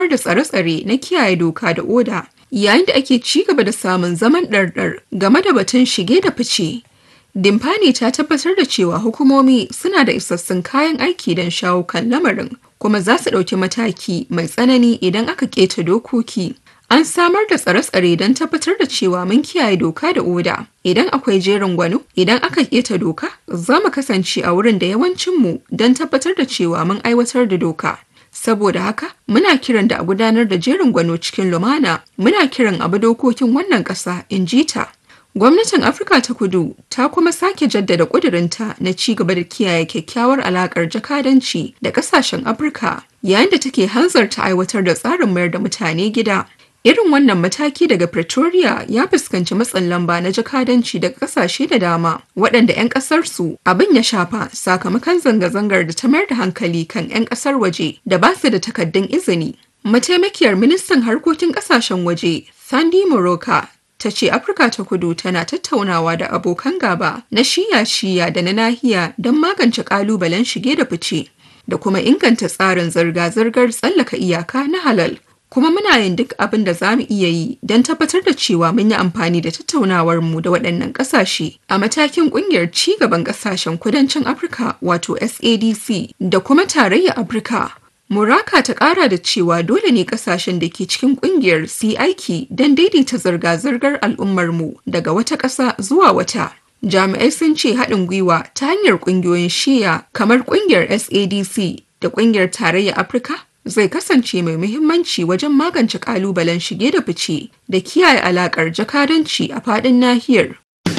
da tsare-tsare na kiyaye doka da oda yayin da ake ci gaba da samun zaman ɗarɗar game da batun shige da fice. Dimfani ta tabbatar da cewa hukumomi suna da isassun kayan aiki don shawo kan lamarin kuma za su ɗauki mataki mai tsanani idan aka keta dokoki. An samar da tsare-tsare don tabbatar da cewa mun kiyaye doka da oda. Idan akwai jerin gwano, idan aka keta doka, za mu kasance a wurin da yawancinmu don tabbatar da cewa mun aiwatar da doka. Saboda haka, muna kiran da a gudanar da jerin gwano cikin lumana, muna kiran abu dokokin wannan ƙasa, in ji ta. Gwamnatin Afirka ta Kudu ta kuma sake jaddada ƙudurinta na ci gaba da kiyaye kyakkyawar alaƙar jakadanci da ƙasashen Afirka yayin da take hanzarta aiwatar da tsarin mayar da mutane gida. Irin wannan mataki daga Pretoria ya fuskanci matsin lamba na jakadanci daga ƙasashe da dama waɗanda 'yan ƙasarsu abin ya shafa sakamakon zanga-zangar da ta mayar da hankali kan 'yan ƙasar waje da ba su da takaddun izini. Mataimakiyar ministan harkokin ƙasashen waje Sandy Moroka ta ce Afirka ta kudu tana tattaunawa da abokan gaba na shiya-shiya da na nahiya don magance kalubalen shige da fice da kuma inganta tsarin zirga-zirgar tsallaka iyaka na halal. Kuma muna yin duk abin da za mu iya yi don tabbatar da cewa mun yi amfani da tattaunawar mu da waɗannan ƙasashe a matakin ƙungiyar ci gaban ƙasashen kudancin Afirka wato SADC da kuma tarayyar Afirka Muraka ta ƙara da cewa dole ne ƙasashen da ke cikin ƙungiyar su yi aiki don daidaita zirga-zirgar al'ummarmu daga wata ƙasa zuwa wata. Jami'ai sun ce haɗin gwiwa ta hanyar ƙungiyoyin shiya kamar ƙungiyar SADC da ƙungiyar Tarayyar Afirka zai kasance mai muhimmanci wajen magance ƙalubalen shige da fice da kiyaye alaƙar jakadanci a faɗin nahiyar.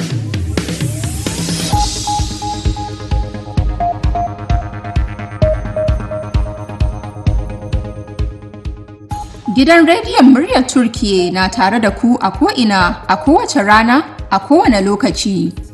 Gidan rediyon muryar Turkiye na tare da ku a ko'ina a kowace rana a kowane lokaci.